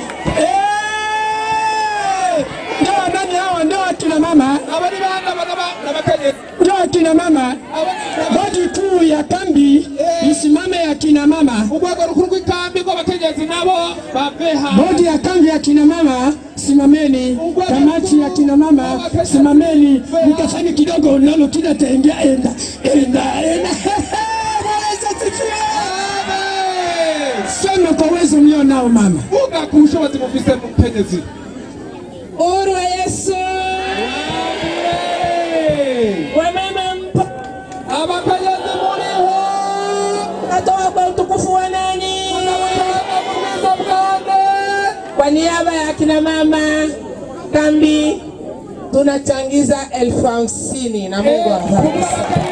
Eh! Ndio nani hawa? Ndio akina mama, aba ni bana bagaba n'abakenyezi ndio akina mama. Bodi kuu ya kambi isimame ya kina mama. urwego rukuru rw'ikambi rw'abakenyezi nabo bave ha Bodi ya kambi ya kina mama simameni, kamati ya kina mama simameni, mkafanye kidogo nalo kina taingia enda enda enda. Bwana Yesu asifiwe. Sema kwa uwezo mlio nao mama. vuga ku bushobozi mufise mukenyezi Uru wa Yesu Mwenyezi Mungu natoa kwa utukufu wa nani? Kwa niaba ya kina mama kambi tunachangiza elfu hamsini na Mungu awabariki.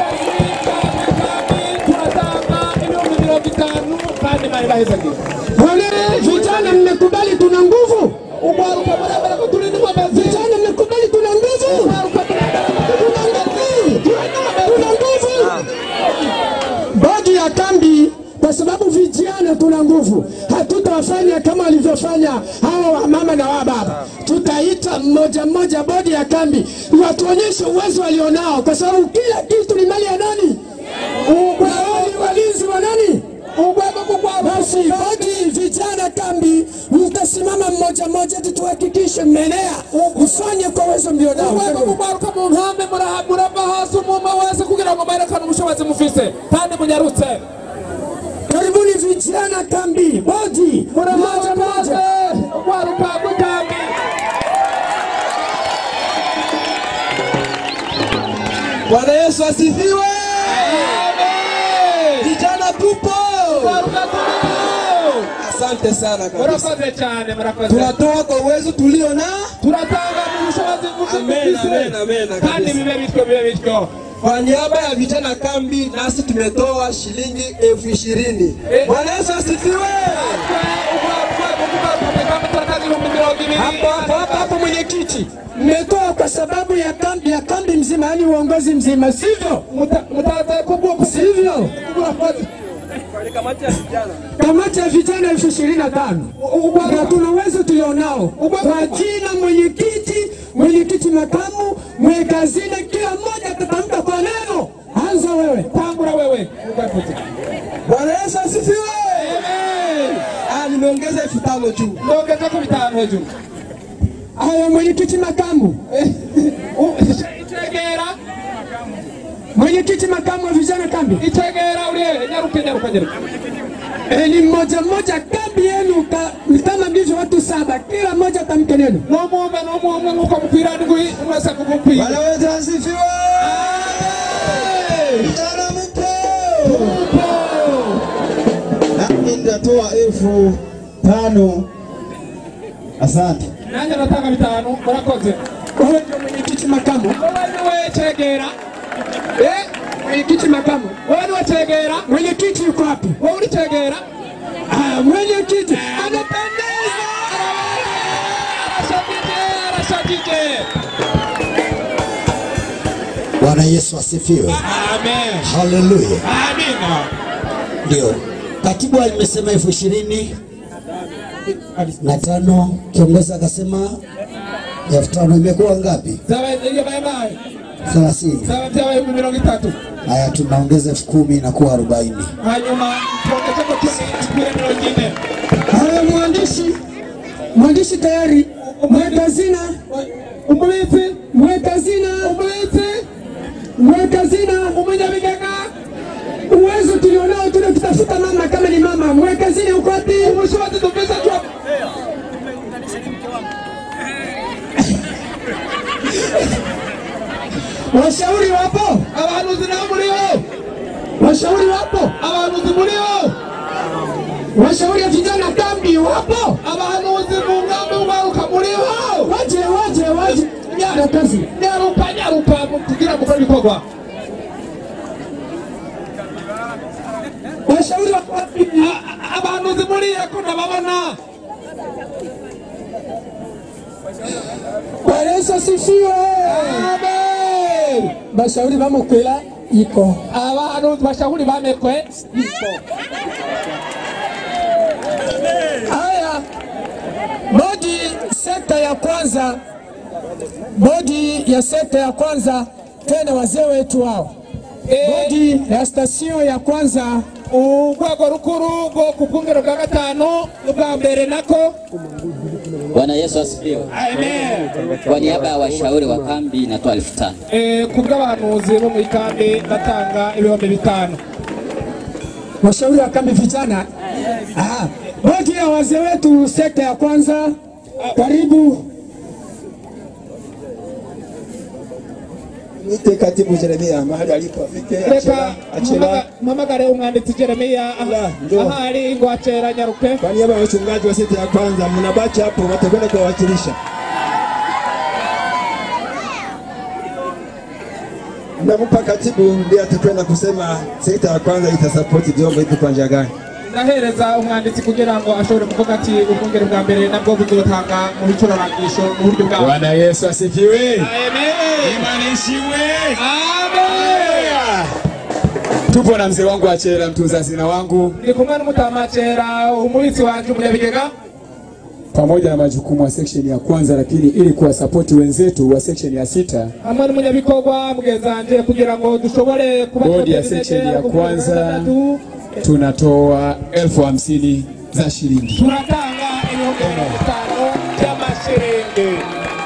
tunatanga ibihumbi mirongo itanu kandi mari bahezagire Wale vijana mmekubali tuna nguvu? ugwaruka muremera ko turi n'inkomezi Vijana mmekubali tuna nguvu? ugwaruka muremera ko turi Tuna nguvu. Tuna nguvu. Bodi ya kambi kwa sababu vijana tuna nguvu, hatutawafanya kama walivyofanya hawa wamama na wababa. Tutaita mmoja mmoja bodi ya kambi watuonyeshe uwezo walionao, kwa sababu kila kitu ni mali ya nani? Wao ni walinzi wa nani? Basi bodi vijana kambi, mtasimama mmoja mmoja, eti tuhakikishe mmenea, mfanye kwa uwezo mlionao. urwego rugwaruka mu nkambi muraha- murava hasi umuma wese kugira ngo mwerekane ubushobozi mufise kandi munyarutse Karibuni vijana kambi, bodi mmoja muramaze mmoja. ugwaruka rw'ikambi Bwana Yesu asifiwe. Vijana tupo. ugwaruka turiho Asante sana kabisa. murakoze cyane murakoze Tunatoa kwa uwezo tulio na turatanga mu bushobozi Amen, amen, amen, mufise kandi kabisa. bibe bityo bibe bityo kwa niaba ya vijana kambi, nasi tumetoa shilingi elfu ishirini. Eh. Bwana Yesu asifiwe. Hapo hapo hapo, mwenyekiti, mmetoa kwa sababu ya kambi ya kambi mzima, yani uongozi mzima, sivyo? Sivyo? Kamati ya vijana elfu ishirini na tano na tuna uwezo tulionao kwa jina mwenyekiti, mwenyekiti makamu, mweka hazina, kila mmoja atatamka kwa neno. Anza wewe. Tambura wewe. Bwana Yesu asifiwe. Ah, nimeongeza elfu tano juu. Ndongeza ku bitanu hejuru. Haya, mwenyekiti makamu, Itegera, mwenyekiti makamu wa vijana kambi, itegera uriye nyaruke nyaruka nyaruka. Eh, ni mmoja mmoja kambi yenu ka- ni kama ndivyo watu saba, kila mmoja tamke neno. N'omwumve n'omwumwe nk'uko mukwira ndwi mwese kugukwiye. Bwana wetu asifiwe. Vijana mpo. Nami nitatoa elfu tano. Asante. Nanjye natanga bitanu murakoze. Wewe ndio mwenyekiti makamu, Wowe niwe tegera. Eh, mwenyekiti makamu, wowe niwe tegera. mwenyekiti yuko wapi? Wowe uri tegera. Ah, mwenyekiti anapendeza. Arashagije, arashagije. Bwana Yesu asifiwe. Amen. Haleluya. Amina. Ndio katibu alimesema elfu ishirini na tano, kiongozi akasema elfu tano. Imekuwa ngapi? Zaba iyo bayabaye. Thelathini. Zaba byabaye mu mirongo itatu. Haya, tunaongeza elfu kumi inakuwa arobaini. Hanyuma tuongeze ko cumi tukwire mirongo ine. Haya, mwandishi, mwandishi tayari, mweka hazina, Umubitsi, mweka hazina, umubitsi, mweka hazina, umunyabigega, uwezo tulionao tunakitafuta mama kama ni mama, mweka hazina uko wapi? ubushobozi dufise twa Washauri wapo, abahanuzi nabo muriho. washauri wapo, Abahanuzi muriho. washauri ya vijana kambi wapo, Abahanuzi mu ngambi ugaruka muriho. waje waje waje, na kazi Nyaruka nyaruka kugira mukore ibikorwa. washauri wako wapi? A- a- Abahanuzi muriho ko ndababona. Bwana Yesu asifiwe. Amen. Bashauri bamukwira iko Abahanuzi bashahuri bamekwe. haya. Bodi sekta ya kwanza, bodi ya sekta ya kwanza, tena wazee wetu hao, bodi ya stasio ya kwanza urwego rukuru rwo ku bwungero bwa gatanu ubwa mbere nako Bwana Yesu asifiwe. amen Kwa niaba ya washauri wa kambi natoa elfu tano. Eh, ku bw'abahanuzi bo mu ikambi batanga ibihumbi bitanu washauri wa kambi vijana. Ah, bodi ya wazee wetu sekta ya kwanza, karibu mwite katibu Jeremia mahali alipo afike reka achela achela mpamagare umwanditsi jeremiya njoo. ahari ngo acera nyaruke kwa niaba ya wachungaji wa seti ya kwanza mnabaki hapo watakwenda kuwawakilisha nampa katibu ndiye atakwenda kusema sekta ya kwanza itasapoti vyombo hivi kwa njia gani ndahereza umwanditsi kugira ngo ashobore kuvuga ati ubwongere bwa mbere nabwo buzotanga mu bicurarangisho mu buryo bwabo Bwana Yesu asifiwe. Amen. Imani ishiwe. Amen. Tupo na mzee wangu Achera, mtunza hazina wangu, ndi kumwe n'umutamacera umubitsi wanje umunyabigega pamoja na majukumu ya section ya kwanza, lakini ili kuwasapoti wenzetu wa section ya sita, hamwe n'umunyabikorwa mugenzanje kugira ngo dushobore bodi ya section ya kwanza tunatoa elfu hamsini za shilingi. turatanga ibihumbi mirongo itanu by'amashiringi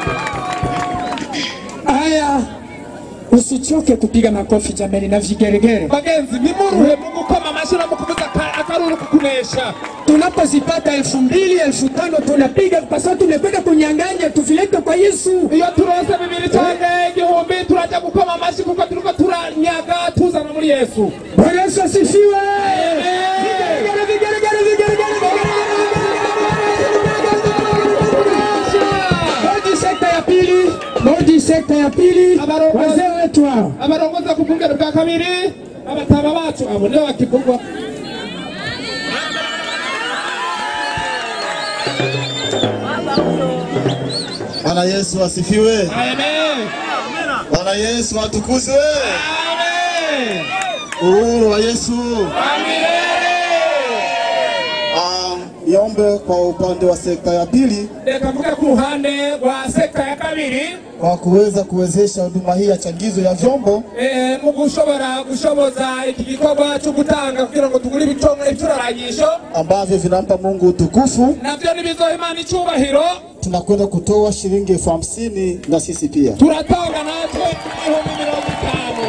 Haya, usichoke kupiga makofi jamani na vigeregere. bagenzi nimuruhe mu gukoma amashyi no mu kuvuza aka- akaruru kukunesha Tunapozipata elfu mbili elfu tano tunapiga kwa sababu tumekwenda kunyang'anya, tuvilete kwa Yesu. iyo turose bibiri cyangwa igihumbi turajya gukoma amashyi kuko turiko turanyaga tuzana muri yesu Bwana Yesu asifiwe. Vigeregere, vigeregere, vigeregere, vigeregere. Bodi sekta ya pili, bodi sekta ya pili, wazee wetu hao abarongoza ku bwungere bwa kabiri abataba bacu abo nibo bakivugwa Bwana Yesu asifiwe. amen Bwana Yesu atukuzwe. amen Uhuru wa Yesu. Ah, niombe kwa upande wa sekta ya pili reka mvuge ku ruhande rwa sekta ya kabiri kwa kuweza kuwezesha huduma hii ya changizo ya vyombo eh, mu gushobora gushoboza iki gikorwa cyo gutanga kugira ngo tugure ibicongo ibicurarangisho ambavyo vinampa Mungu utukufu. navyo nibizoha imana icyubahiro Tunakwenda kutoa shilingi elfu hamsini na sisi pia. turatanga natwe ibihumbi mirongo itanu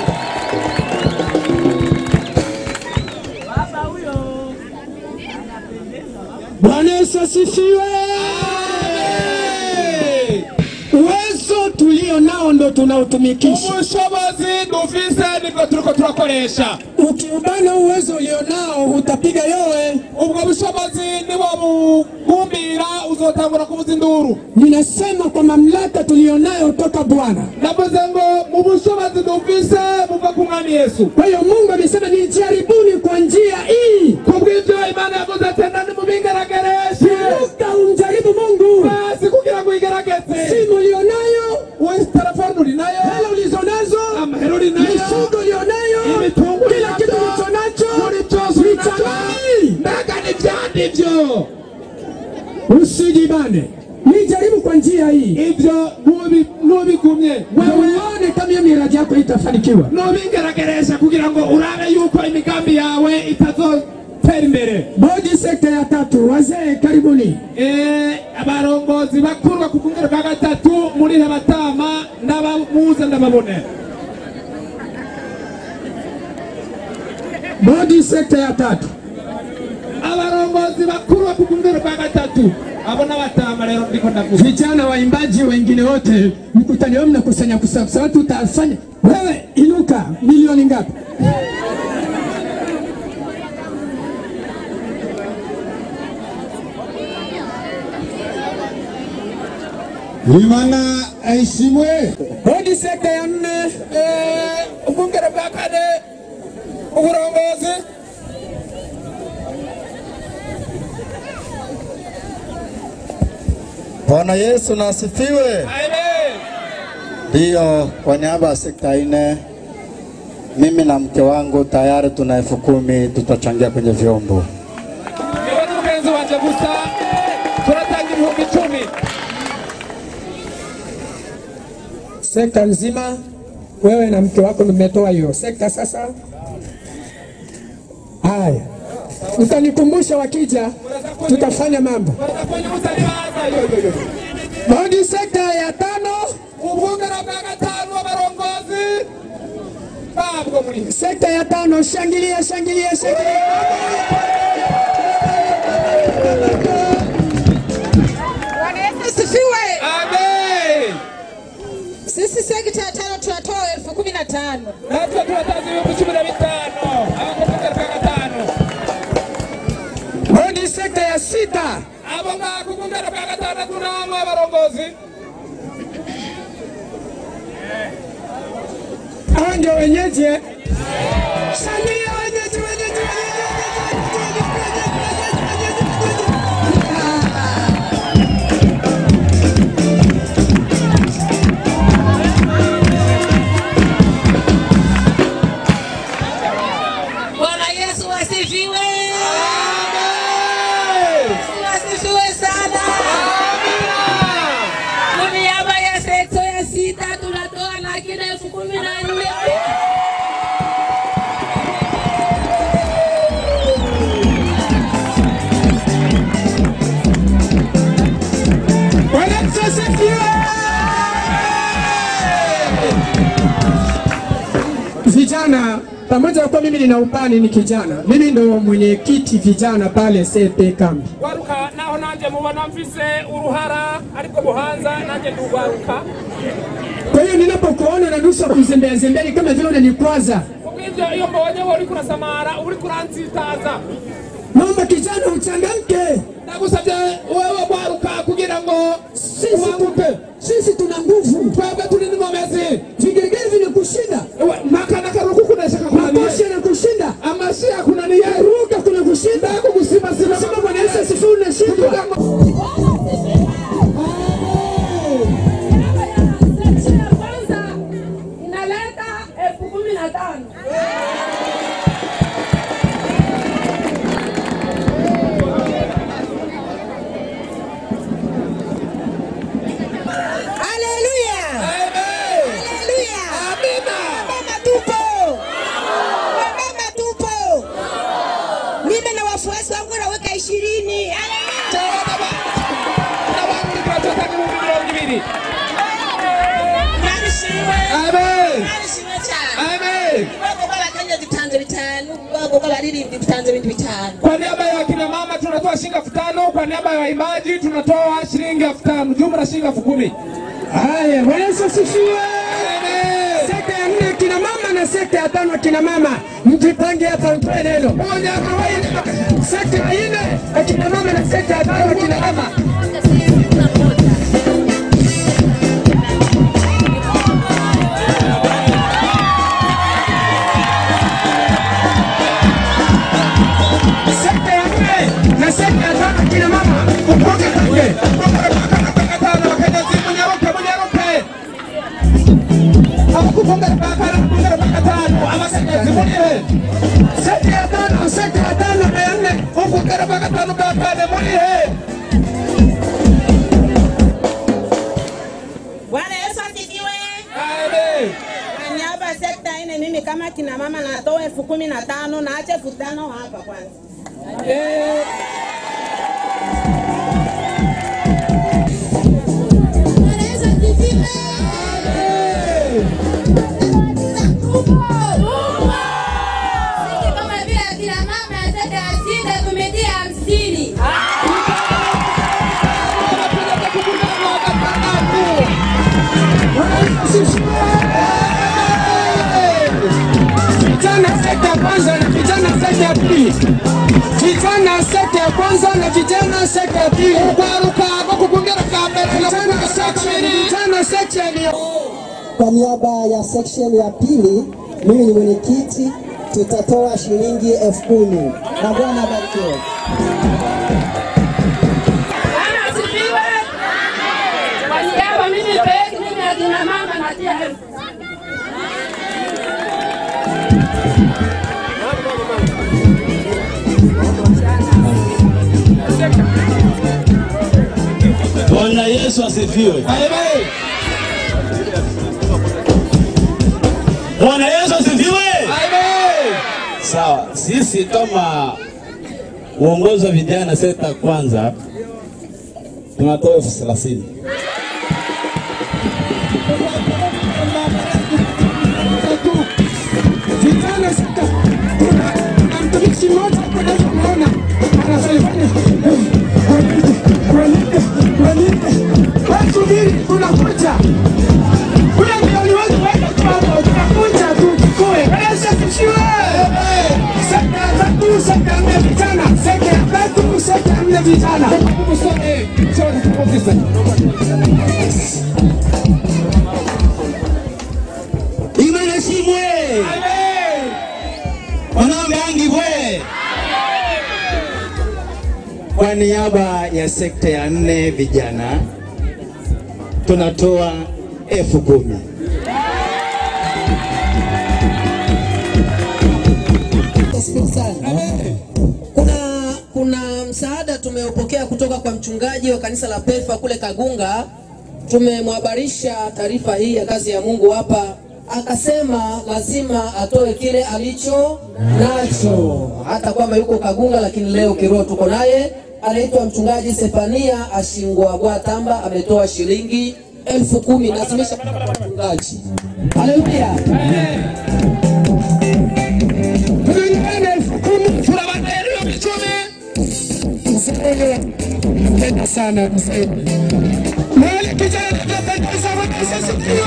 Bwana Yesu asifiwe. Uwezo tulio nao ndo tunautumikisha. ubushobozi dufise nibwo turiko turakoresha Ukiubana uwezo ulio nao utapiga yowe. ubwo bushobozi nibo bugumbira uzotangura kuvuza induru Ninasema kwa mamlaka tulio nayo toka Bwana. navuze ngo mu bushobozi dufise buva ku mwami yesu Kwa hiyo Mungu amesema nijaribuni kwa njia hii. kubw'ibyo imana yavuze ati nani mubingaragereshe Inuka umjaribu Mungu. basi kugira ngo uyigaragaze Simu ulio nayo, we telefone uri nayo hela ulizo nazo, amahera uri nayo mifugo ulio nayo, imitungo uri kila kitu nayo, ulicho nacho, buri cyose uri nacyo nitamani. mbega ni byandi byo Usijibane. Nijaribu kwa njia hii. ibyo nubi- nubigumye Wewe uone kama hiyo miradi yako itafanikiwa. nubingarageresha kugira ngo urabe yuko imigambi yawe itazotera imbere Bodi sekta ya tatu, wazee karibuni. Eh, abarongozi bakurwa ku bwungere bwa gatatu muri Hebatama n'abamuze ndababone Bodi sekta ya tatu. abarongozi bakurwa ku bwungere bwa gatatu abo n'abatama rero ndiko ndavuga Vijana waimbaji wengine wote mkutano wao mnakusanya kusanya kusanya, watu utafanya. Wewe inuka, milioni ngapi? Imana aheshimwe. Bodi sekta ya nne, Eh, ubwungere bwa kane uburongozi Bwana Yesu na asifiwe. amen Ndiyo, kwa niaba ya sekta ine, mimi na mke wangu tayari tuna elfu kumi tutachangia kwenye vyombo. niwe n'umugenzi wanje gusa turatanga ibihumbi icumi sekta nzima, wewe na mke wako mmetoa hiyo sekta. Sasa haya, utanikumbusha wakija, tutafanya mambo. kwenye utalibaza yo yo yo Bodi sekta ya tano, ubwungere bwa gatanu abarongozi babwo muri sekta ya tano, shangilia, shangilia, shangilia. Bwana Yesu asifiwe. amen Sisi sekta ya tano tunatoa elfu kumi na tano. natwe tuwatanze ibihumbi cumi na bitanu abakuvunga rwa gatanu Hiyo ni sekta ya sita. abo ngakuvunga rwa gatandatu namwe abarongozi Hao ndio wenyeji. eh? Shangilia wenyeji, wenyeji, wenyeji. Bwana Yesu asifiwe. Yesu asifiwe sana. Kwa niaba ya sekta ya sita tunatoa laki na elfu kumi na nne. Bwana Yesu asifiwe. Vijana pamoja na kuwa mimi nina upani ni kijana, mimi ndo mwenyekiti vijana pale CP kambi. waruka naho nanje mubona mfise uruhara ariko buhanza nanje ndugwaruka Kwa hiyo ninapokuona nanusa kuzembea zembea ni kama vile unanikwaza. kubw'ivyo iyo mbonye wowe uriko urasamara uriko urantsitaza Naomba kijana uchangamke. ndagusavye wewe gwaruka kugira ngo Sisi uhaguke sisi tuna nguvu. twebwe turi n'ingomezi Vigelegele vinakushinda. Ewe, maka na karuku kunashaka kunaniye Makoshi yanakushinda. amashi yakunaniye Ruka kuna kushinda. ndako gusimasima Sema Bwana Yesu asifiwe unashindwa. Section ya kwanza inaleta elfu kumi na tano. Haleluya. Haleluya. Mama tupo. Mama tupo. Mimi na wafuasi wangu naweka ishirini. Narishimwe cyane. Ubwoko bw'abakenya dutanze bitanu, ubwoko bw'abaririmbyi dutanze ibindi bitanu. Kwa niaba ya kina mama tunatoa shilingi elfu tano. Kwa niaba ya waimbaji tunatoa shilingi elfu tano. Jumla shilingi elfu kumi. Haya, Bwana Yesu asifiwe. Sekta ya nne kina mama na sekta ya tano kina mama, mjipange hapa mtoe neno. Moja kawaida. Sekta ya nne akina mama na sekta ya tano kina mama. Sekta ya nne na sekta ya tano kina mama, upoke kake. Tano Wakenya zimu nyaruke munyaruke. Abakufunga bakara kufunga bakatano. Abakenya zimu nihe. Sekta ya tano, sekta ya tano na ya nne. Kufunga bakatano bakane munihe. Bwana Yesu asifiwe. Amen. Kwa niaba ya sekta ine, mimi kama kina mama natoa elfu kumi na tano na acha elfu tano hapa kwanza. Kama vile akina mama ya sekta ya sita tumetia hamsini. Vijana sekta ya kwanza na vijana sekta ya pili. Vijana sekta ya kwanza na vijana sekta ya pili. Kwaruka bakukundira kambere na Vijana section, vijana section ya Kwa niaba ya section ya pili, mimi ni mwenyekiti, tutatoa shilingi elfu kumi na Bwana abarikiwe. Bwana asifiwe. Kwa niaba mimi peke mimi akina mama natia elfu. Bwana Yesu asifiwe. Bwana Yesu asifiwe. Sawa, sisi kama uongozi wa vijana sekta kwanza tunatoa elfu thelathini. vijana sekta. Kuna kuna mtumishi mmoja hapo naweza kuona anafanya walinde walinde walinde. Wasubiri, tunakuja. Huyo ndio aliweza kuweka tu hapo, tunakuja. tatu sekta ya nne vijana, sekta ya tatu sekta ya nne vijana. Imana shimwe. Wanambangi bwe. Kwa niaba ya sekta ya nne vijana tunatoa elfu kumi. Nashukuru sana. Kuna kuna msaada tumeupokea kutoka kwa mchungaji wa kanisa la Pefa kule Kagunga. Tumemhabarisha taarifa hii ya kazi ya Mungu hapa, akasema lazima atoe kile alicho nacho, hata kwamba yuko Kagunga, lakini leo kiroho tuko naye. Anaitwa mchungaji Sefania Ashingwa Bwatamba, ametoa shilingi elfu kumi nasimisha mchungaji. Haleluya. Mpenda sana mzee. Mahali kijana anapendeza wanaweza sifiwa.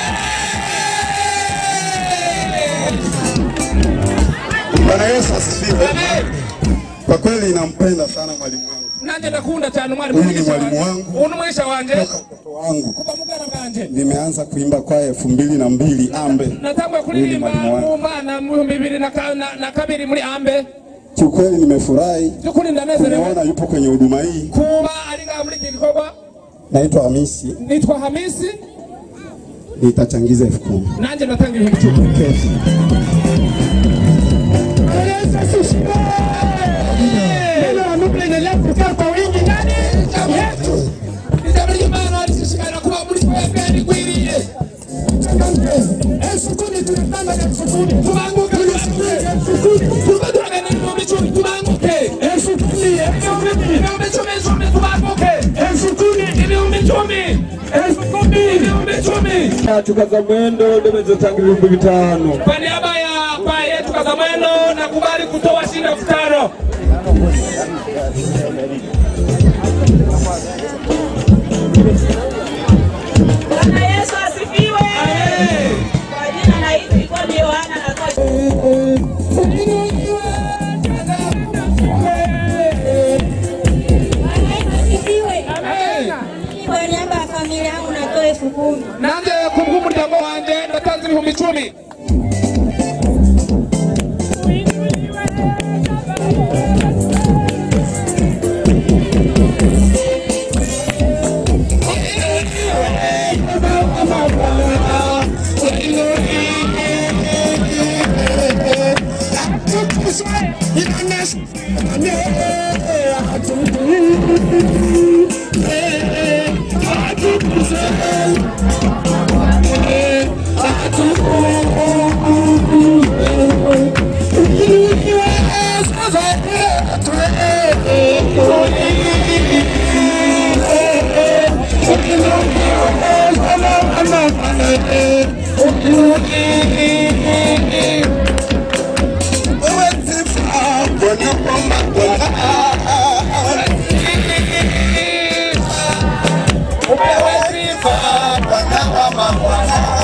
Bwana Yesu asifiwe. Kwa kweli nampenda sana mwalimu wangu nanje ndakunda cyane umwarimu Huyu ni mwalimu wangu. uno mwisha wanje wangu. kuva mugana bwanje Nimeanza kuimba kwaya elfu mbili na mbili Ambe. natangwa Huyu ni kuririmba mwalimu wangu. mu bana mu bihumbi bibiri na ka- na- na kabiri muri ambe Kiukweli nimefurahi byukuri ndanezerewe kuona yupo kwenye huduma hii. kuba ari ngaha muri iki gikorwa Naitwa Hamisi, nitwa hamisi nitachangiza elfu kumi. nanje ndatanga ibihumbi icumi Neno la Mungu linaendelea kukaa kwa wingi ndani yetu. ijambo ry'imana rishishikara kuba muri twebwe rikwiriye Elfu kumi tunatanga elfu kumi. tubanguke elfu kumi tuba turagana ibihumbi icumi tubanguke Elfu kumi, elfu kumi. ibihumbi icumi icumi tubanguke Elfu kumi. ibihumbi icumi Elfu kumi. ibihumbi icumi yacu kaza mwendo nimezotanga ibihumbi bitanu kwa niaba ya kwaya yetu Kazamwendo nakubali kutoa shilingi elfu tano Bwana Yesu asifiwe. Kwa jina naitwa Ikoni Yohana natoa Kwa niaba ya familia yangu natoa elfu kumi. nanje kubw'umuryango wanje ndatanze ibihumbi icumi Upewe sifa Bwana wa mabwana